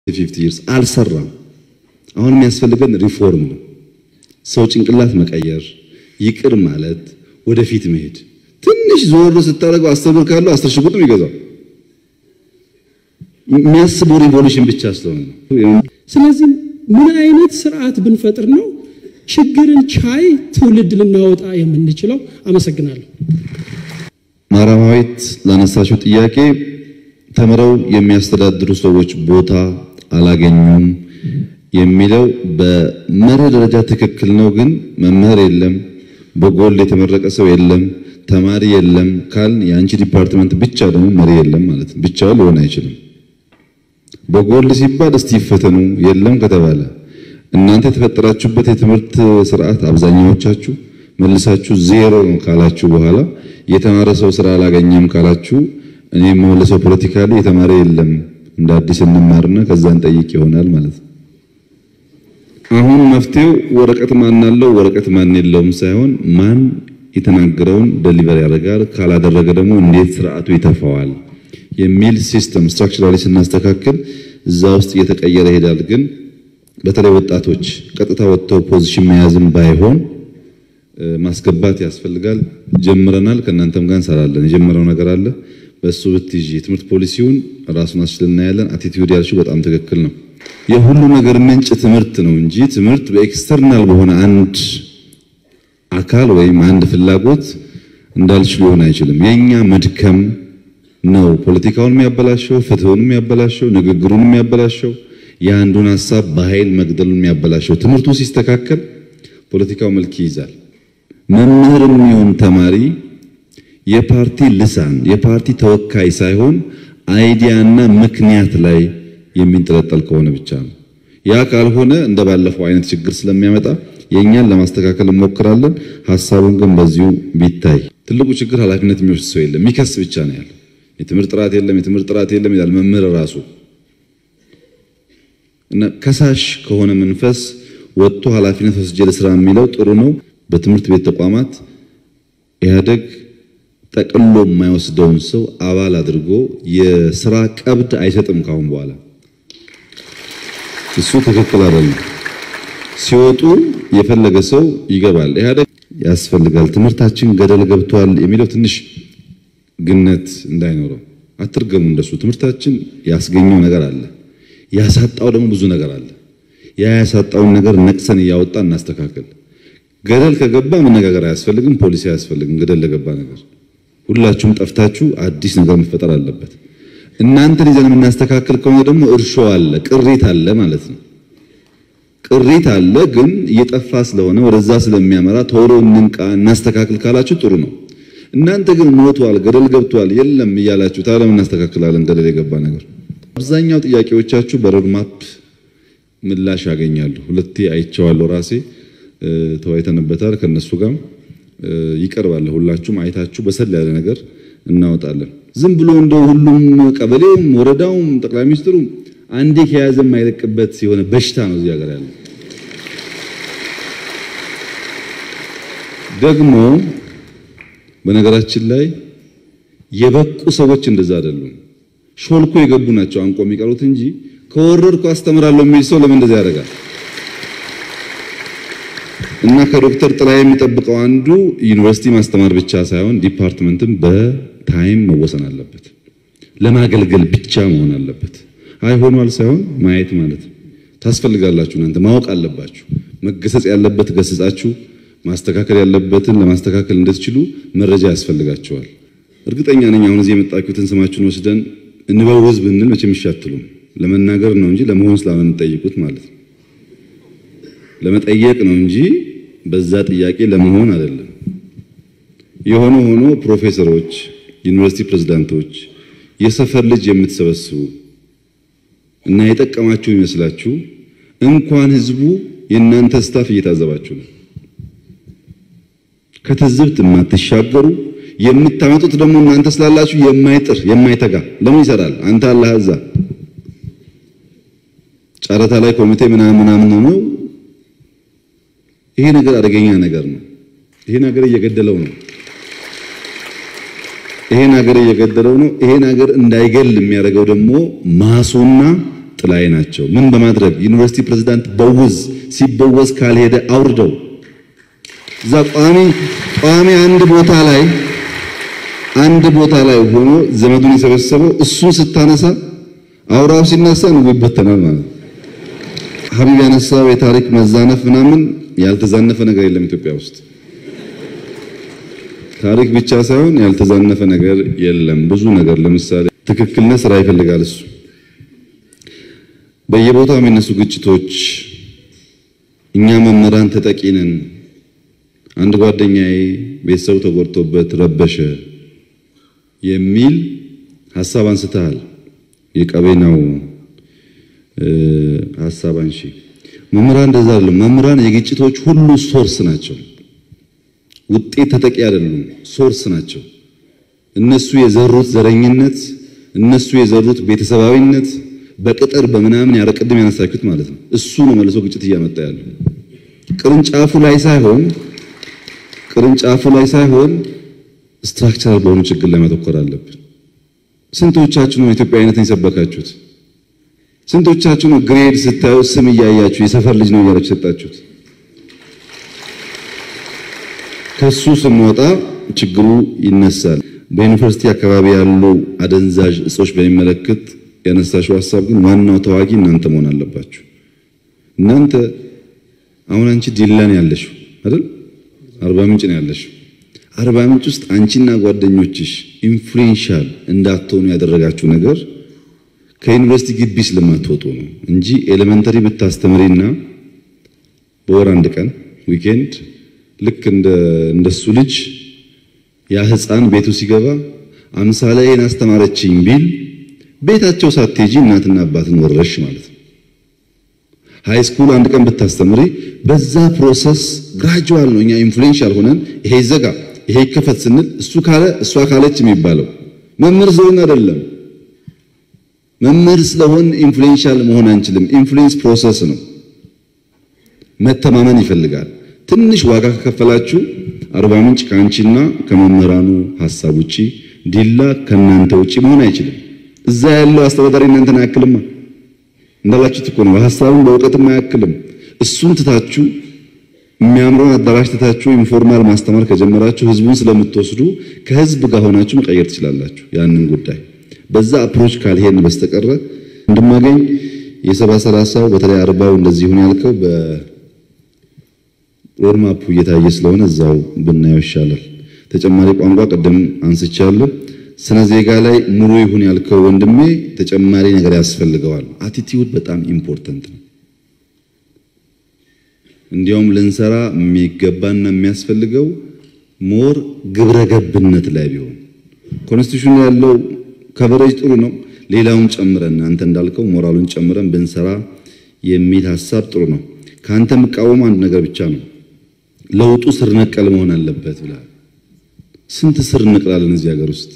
ፊፍቲ ይርስ አልሰራም። አሁን የሚያስፈልገን ሪፎርም ነው። ሰው ጭንቅላት መቀየር፣ ይቅር ማለት፣ ወደፊት መሄድ። ትንሽ ዞር ስታደርገው አስር ብር ካለው አስር ሺህ ብር ነው የሚገዛው። የሚያስበው ሪቮሉሽን ብቻ ስለሆነ ነው። ስለዚህ ምን አይነት ስርዓት ብንፈጥር ነው ችግርን ቻይ ትውልድ ልናወጣ የምንችለው? አመሰግናለሁ። ማራማዊት ላነሳሽው ጥያቄ ተምረው የሚያስተዳድሩ ሰዎች ቦታ አላገኙም የሚለው በመርህ ደረጃ ትክክል ነው። ግን መምህር የለም፣ በጎል የተመረቀ ሰው የለም፣ ተማሪ የለም ካል የአንቺ ዲፓርትመንት ብቻ ደግሞ መሪ የለም ማለት ነው። ብቻውን ሊሆን አይችልም። በጎል ሲባል እስቲ ይፈተኑ የለም ከተባለ እናንተ የተፈጠራችሁበት የትምህርት ስርዓት አብዛኛዎቻችሁ መልሳችሁ ዜሮ ነው ካላችሁ በኋላ የተማረ ሰው ስራ አላገኘም ካላችሁ እኔ የምመልሰው ፖለቲካሊ የተማረ የለም እንደ አዲስ እንማርና ከዛ እንጠይቅ ይሆናል ማለት ነው። አሁን መፍትሄው ወረቀት ማን አለው ወረቀት ማን የለውም ሳይሆን ማን የተናገረውን ደሊቨር ያደርጋል፣ ካላደረገ ደግሞ እንዴት ስርዓቱ ይተፋዋል የሚል ሲስተም ስትራክቸራሊ ስናስተካክል እዛ ውስጥ እየተቀየረ ይሄዳል። ግን በተለይ ወጣቶች ቀጥታ ወጥተው ፖዚሽን መያዝም ባይሆን ማስገባት ያስፈልጋል። ጀምረናል። ከእናንተም ጋር እንሰራለን። የጀመረው ነገር አለ። በሱ ብትይዥ የትምህርት ፖሊሲውን ራሱን አስችልና ያለን አቲቲዩድ ያልሽው በጣም ትክክል ነው። የሁሉ ነገር ምንጭ ትምህርት ነው እንጂ ትምህርት በኤክስተርናል በሆነ አንድ አካል ወይም አንድ ፍላጎት እንዳልሽ ሊሆን አይችልም። የኛ መድከም ነው ፖለቲካውን የሚያበላሸው፣ ፍትሁን የሚያበላሸው፣ ንግግሩን የሚያበላሸው፣ የአንዱን ሀሳብ በኃይል መግደሉን የሚያበላሸው። ትምህርቱ ሲስተካከል ፖለቲካው መልክ ይይዛል። መምህርም ይሁን ተማሪ የፓርቲ ልሳን የፓርቲ ተወካይ ሳይሆን አይዲያና ምክንያት ላይ የሚንጠለጠል ከሆነ ብቻ ነው። ያ ካልሆነ እንደ ባለፈው አይነት ችግር ስለሚያመጣ የእኛን ለማስተካከል እንሞክራለን። ሀሳቡን ግን በዚሁ ቢታይ ትልቁ ችግር ኃላፊነት የሚወስድ ሰው የለም፣ የሚከስ ብቻ ነው ያለው። የትምህርት ጥራት የለም፣ የትምህርት ጥራት የለም ይላል መምህር ራሱ እና ከሳሽ ከሆነ መንፈስ ወጥቶ ኃላፊነት ወስጄ ለስራ የሚለው ጥሩ ነው። በትምህርት ቤት ተቋማት ኢህአደግ ጠቅሎ የማይወስደውን ሰው አባል አድርጎ የስራ ቀብድ አይሰጥም ካሁን በኋላ። እሱ ትክክል አይደለም። ሲወጡ የፈለገ ሰው ይገባል። ኢህአደግ ያስፈልጋል። ትምህርታችን ገደል ገብቷል የሚለው ትንሽ ግነት እንዳይኖረው አትርገሙ። እንደሱ ትምህርታችን ያስገኘው ነገር አለ፣ ያሳጣው ደግሞ ብዙ ነገር አለ። ያ ያሳጣውን ነገር ነቅሰን እያወጣ እናስተካከል። ገደል ከገባ መነጋገር አያስፈልግም፣ ፖሊሲ አያስፈልግም። ገደል ለገባ ነገር ሁላችሁም ጠፍታችሁ አዲስ ነገር መፈጠር አለበት። እናንተን ይዘን የምናስተካክል ከሆነ ደግሞ እርሾ አለ፣ ቅሪት አለ ማለት ነው። ቅሪት አለ፣ ግን እየጠፋ ስለሆነ ወደዛ ስለሚያመራ ቶሎ እንንቃ፣ እናስተካክል ካላችሁ ጥሩ ነው። እናንተ ግን ሞቷል፣ ገደል ገብቷል፣ የለም እያላችሁ ታዲያ ምን እናስተካክላለን? ገደል የገባ ነገር። አብዛኛው ጥያቄዎቻችሁ በሮድማፕ ምላሽ ያገኛሉ። ሁለቴ አይቼዋለሁ ራሴ ተወያይተንበታል። ከነሱ ጋር ይቀርባል። ሁላችሁም አይታችሁ በሰል ያለ ነገር እናወጣለን። ዝም ብሎ እንደው ሁሉም ቀበሌውም፣ ወረዳውም፣ ጠቅላይ ሚኒስትሩም አንዴ ከያዘ የማይለቅበት የሆነ በሽታ ነው እዚህ ሀገር ያለው። ደግሞ በነገራችን ላይ የበቁ ሰዎች እንደዛ አይደሉም። ሾልኮ የገቡ ናቸው አንቆ የሚቀሩት እንጂ ከወረድኩ አስተምራለሁ የሚል ሰው ለምን እንደዛ ያደርጋል? እና ከዶክተር ጥላ የሚጠብቀው አንዱ ዩኒቨርሲቲ ማስተማር ብቻ ሳይሆን ዲፓርትመንትም በታይም መወሰን አለበት። ለማገልገል ብቻ መሆን አለበት። አይ ሆኗል ሳይሆን ማየት ማለት ነው። ታስፈልጋላችሁ። እናንተ ማወቅ አለባችሁ። መገሰጽ ያለበት ገስጻችሁ፣ ማስተካከል ያለበትን ለማስተካከል እንድትችሉ መረጃ ያስፈልጋችኋል። እርግጠኛ ነኝ አሁን እዚህ የመጣችሁትን ስማችሁን ወስደን እንበውዝ ብንል መቼም ይሻትሉም። ለመናገር ነው እንጂ ለመሆን ስላልሆነ የምትጠይቁት ማለት ነው። ለመጠየቅ ነው እንጂ በዛ ጥያቄ ለመሆን አይደለም። የሆነ ሆኖ ፕሮፌሰሮች፣ ዩኒቨርሲቲ ፕሬዝዳንቶች፣ የሰፈር ልጅ የምትሰበስቡ እና የጠቀማችሁ ይመስላችሁ እንኳን ህዝቡ የእናንተ ስታፍ እየታዘባችሁ ነው። ከትዝብት የማትሻገሩ የምታመጡት ደግሞ እናንተ ስላላችሁ የማይጥር የማይተጋ ለምን ይሰራል? አንተ አላህ እዛ ጨረታ ላይ ኮሚቴ ምናምን ምናምን ነው። ይሄ ነገር አደገኛ ነገር ነው። ይሄ ነገር እየገደለው ነው። ይሄን ሀገር እየገደለው ነው። ይሄን ሀገር እንዳይገል የሚያደርገው ደግሞ ማሱና ጥላዬ ናቸው። ምን በማድረግ ዩኒቨርሲቲ ፕሬዝዳንት በውዝ ሲበወዝ ካልሄደ አውርደው እዛ ቋሚ ቋሚ አንድ ቦታ ላይ አንድ ቦታ ላይ ሆኖ ዘመዱን የሰበሰበው እሱን ስታነሳ አውራው ሲነሳ ነው ይበተናል ማለት ሀቢብ ያነሳው የታሪክ መዛነፍ ምናምን ያልተዛነፈ ነገር የለም ኢትዮጵያ ውስጥ ታሪክ ብቻ ሳይሆን ያልተዛነፈ ነገር የለም። ብዙ ነገር ለምሳሌ ትክክልነት ስራ ይፈልጋል። እሱ በየቦታው የሚነሱ ግጭቶች እኛ መምህራን ተጠቂ ነን። አንድ ጓደኛዬ ቤተሰቡ ተጎድቶበት ረበሸ የሚል ሐሳብ አንስተሃል። የቀቤናው ሐሳብ አንሺ መምህራን እንደዛ አይደለም። መምህራን የግጭቶች ሁሉ ሶርስ ናቸው። ውጤት ተጠቂ አይደሉም፣ ሶርስ ናቸው። እነሱ የዘሩት ዘረኝነት፣ እነሱ የዘሩት ቤተሰባዊነት በቅጥር በምናምን ያረቅድም ያነሳችሁት ማለት ነው። እሱ ነው መልሶ ግጭት እያመጣ ያለው ቅርንጫፉ ላይ ሳይሆን ቅርንጫፉ ላይ ሳይሆን ስትራክቸራል በሆኑ ችግር ላይ ማተኮር አለብን። ስንቶቻችሁ ነው ኢትዮጵያዊነትን የሰበካችሁት? ስንቶቻችሁ ነው ግሬድ ስታዩ ስም እያያችሁ የሰፈር ልጅ ነው እያላችሁ የሰጣችሁት? ከሱ ስንወጣ ችግሩ ይነሳል። በዩኒቨርሲቲ አካባቢ ያሉ አደንዛዥ እጾች በሚመለከት ያነሳሽው ሀሳብ ግን ዋናው ተዋጊ እናንተ መሆን አለባችሁ። እናንተ አሁን አንቺ ዲላን ያለሽው አይደል? አርባ ምንጭ ነው ያለሽው። አርባ ምንጭ ውስጥ አንቺና ጓደኞችሽ ኢንፍሉዌንሻል እንዳትሆኑ ያደረጋችሁ ነገር ከዩኒቨርሲቲ ግቢ ስለማትወጡ ነው እንጂ ኤሌመንተሪ ብታስተምሪና በወር አንድ ቀን ዊኬንድ ልክ እንደ እንደሱ ልጅ ያ ሕፃን ቤቱ ሲገባ አምሳለ ይሄን አስተማረችኝ ቢል ቤታቸው ሳትሄጂ እናትና አባትን ወረሽ ማለት ነው። ሃይ ስኩል አንድ ቀን ብታስተምሪ በዛ ፕሮሰስ ግራጁዋል ነው። እኛ ኢንፍሉዌንሻል ሆነን ይሄ ይዘጋ ይሄ ይከፈት ስንል እሱ ካለ እሷ ካለች የሚባለው መምህር ስለሆን አይደለም። መምህር ስለሆን ኢንፍሉዌንሻል መሆን አንችልም። ኢንፍሉዌንስ ፕሮሰስ ነው። መተማመን ይፈልጋል። ትንሽ ዋጋ ከከፈላችሁ አርባ ምንጭ ከአንቺና ከመምህራኑ ሐሳብ ውጪ ዲላ ከእናንተ ውጪ መሆን አይችልም። እዛ ያለው አስተዳዳሪ እናንተን አያክልማ። እንዳላችሁት እኮ ነው። በሐሳብም በእውቀትም አያክልም። እሱን ትታችሁ የሚያምረውን አዳራሽ ትታችሁ ኢንፎርማል ማስተማር ከጀመራችሁ ህዝቡን ስለምትወስዱ ከህዝብ ጋር ሆናችሁ መቀየር ትችላላችሁ። ያንን ጉዳይ በዛ አፕሮች ካልሄድን በስተቀረ እንድማገኝ የሰባ ሰላሳው በተለይ አርባው እንደዚህ ይሁን ያልከው በሮድማፑ እየታየ ስለሆነ እዛው ብናየው ይሻላል። ተጨማሪ ቋንቋ ቅድም አንስቻለሁ። ስነ ዜጋ ላይ ሙሉ ይሁን ያልከው ወንድሜ ተጨማሪ ነገር ያስፈልገዋል። አቲቲዩድ በጣም ኢምፖርተንት ነው። እንዲያውም ልንሰራ የሚገባና የሚያስፈልገው ሞር ግብረ ገብነት ላይ ቢሆን ኮንስቲቱሽን ያለው ከቨሬጅ ጥሩ ነው። ሌላውን ጨምረን አንተ እንዳልከው ሞራሉን ጨምረን ብንሰራ የሚል ሀሳብ ጥሩ ነው። ከአንተ የምቃወመው አንድ ነገር ብቻ ነው። ለውጡ ስር ነቀል መሆን አለበት ብለሃል። ስንት ስር ነቅላለን እዚህ ሀገር ውስጥ?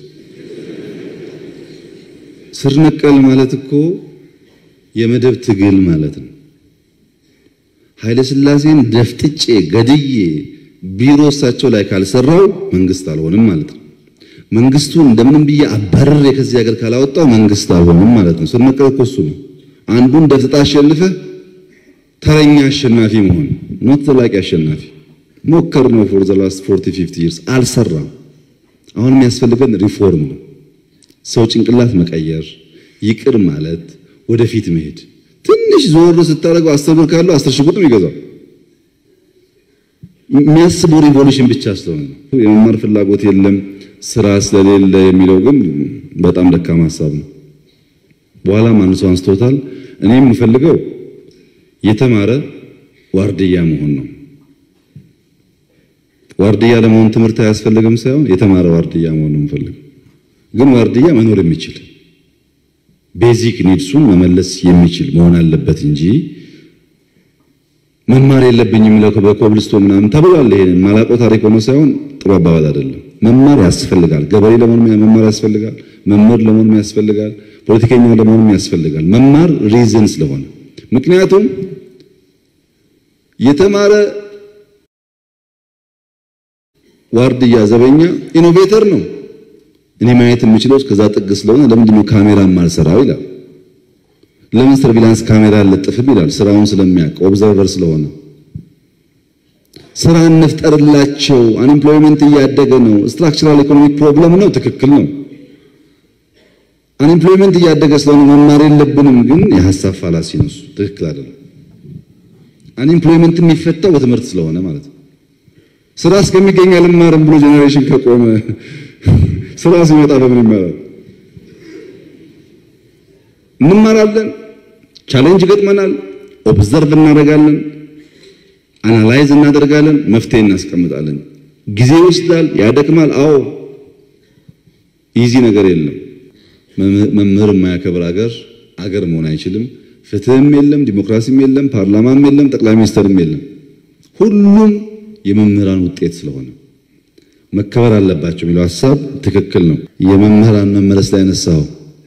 ስር ነቀል ማለት እኮ የመደብ ትግል ማለት ነው። ኃይለ ሥላሴን ደፍጥጬ ገድዬ ቢሮ እሳቸው ላይ ካልሰራው መንግስት አልሆንም ማለት ነው። መንግስቱን እንደምንም ብዬ አባረሬ ከዚህ ሀገር ካላወጣው መንግስት አልሆንም ማለት ነው። ስር ነቀል እኮ እሱ ነው። አንዱን ደፍጥጣ አሸንፈህ ተረኛ አሸናፊ መሆን ኖት ዘላቂ አሸናፊ ሞከር ነው። ፎር ዘ ላስት 40 50 ይርስ አልሰራም። አሁን የሚያስፈልገን ሪፎርም ነው። ሰው ጭንቅላት መቀየር፣ ይቅር ማለት፣ ወደፊት መሄድ። ትንሽ ዞር ስታደርገው አስር ብር ካለው አስር ሺህ ብር ነው የሚገዛው። የሚያስበው ሪቮሉሽን ብቻ ስለሆነ ነው። የመማር ፍላጎት የለም ስራ ስለሌለ የሚለው ግን በጣም ደካማ ሀሳብ ነው። በኋላ ማን ሰው አንስቶታል። እኔ የምፈልገው የተማረ ዋርድያ መሆን ነው። ዋርድያ ለመሆን ትምህርት አያስፈልግም ሳይሆን የተማረ ዋርድያ መሆን ነው የምፈልገው። ግን ዋርድያ መኖር የሚችል ቤዚክ ኒድሱን መመለስ የሚችል መሆን አለበት እንጂ መማር የለብኝም የሚለው በኮብልስቶን ምናምን ተብሏል። ይሄንን ማላውቀው ታሪክ ሆኖ ሳይሆን ጥሩ አባባል አይደለም። መማር ያስፈልጋል። ገበሬ ለመሆን መማር ያስፈልጋል። መምህር ለመሆን ያስፈልጋል። ፖለቲከኛ ለመሆን ያስፈልጋል። መማር ሪዝን ስለሆነ ምክንያቱም የተማረ ዋርድያ ዘበኛ ኢኖቬተር ነው። እኔ ማየት የምችለው እስከዛ ጥግ ስለሆነ ለምንድን ነው ካሜራ ማልሰራው ይላል። ለምን ሰርቪላንስ ካሜራ አለጥፍም ይላል። ስራውን ስለሚያውቅ ኦብዘርቨር ስለሆነ ስራ እንፍጠርላቸው። አንኤምፕሎይመንት እያደገ ነው። ስትራክቸራል ኢኮኖሚክ ፕሮብለም ነው። ትክክል ነው። አንኤምፕሎይመንት እያደገ ስለሆነ መማር የለብንም ግን የሐሳብ ፋላሲ ነው። እሱ ትክክል አይደለም። አንኤምፕሎይመንት የሚፈታው በትምህርት ስለሆነ ማለት ነው። ስራ እስከሚገኝ አልማርም ብሎ ጄኔሬሽን ከቆመ ስራ ሲመጣ በምን ይማራል? እንማራለን። ቻሌንጅ ገጥመናል። ኦብዘርቭ እናደርጋለን። አናላይዝ እናደርጋለን። መፍትሄ እናስቀምጣለን። ጊዜ ይወስዳል፣ ያደክማል። አዎ ኢዚ ነገር የለም። መምህር የማያከብር አገር አገር መሆን አይችልም። ፍትህም የለም፣ ዲሞክራሲም የለም፣ ፓርላማም የለም፣ ጠቅላይ ሚኒስትርም የለም። ሁሉም የመምህራን ውጤት ስለሆነ መከበር አለባቸው የሚለው ሀሳብ ትክክል ነው። የመምህራን መመለስ ላይ ያነሳው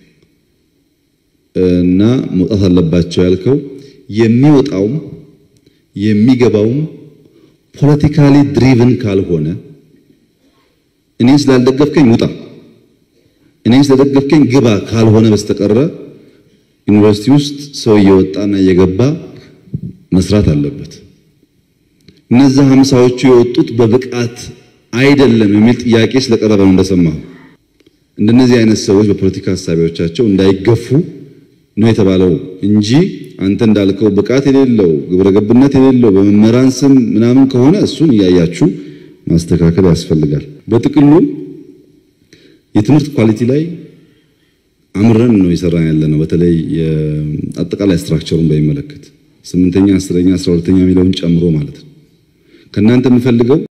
እና መውጣት አለባቸው ያልከው የሚወጣውም የሚገባውም ፖለቲካሊ ድሪቭን ካልሆነ እኔ ስላልደገፍከኝ ውጣ፣ እኔ ስለደገፍከኝ ግባ ካልሆነ በስተቀረ ዩኒቨርሲቲ ውስጥ ሰው እየወጣና እየገባ መስራት አለበት። እነዛ ሀምሳዎቹ የወጡት በብቃት አይደለም የሚል ጥያቄ ስለቀረበ ነው እንደሰማሁ። እንደነዚህ አይነት ሰዎች በፖለቲካ ሀሳቢዎቻቸው እንዳይገፉ ነው የተባለው እንጂ አንተ እንዳልከው ብቃት የሌለው ግብረ ገብነት የሌለው በመምህራን ስም ምናምን ከሆነ እሱን እያያችሁ ማስተካከል ያስፈልጋል። በጥቅሉ የትምህርት ኳሊቲ ላይ አምረን ነው የሰራን ያለ ነው። በተለይ አጠቃላይ ስትራክቸሩን በሚመለከት ስምንተኛ፣ አስረኛ፣ አስራ ሁለተኛ የሚለውን ጨምሮ ማለት ነው። ከእናንተ የምፈልገው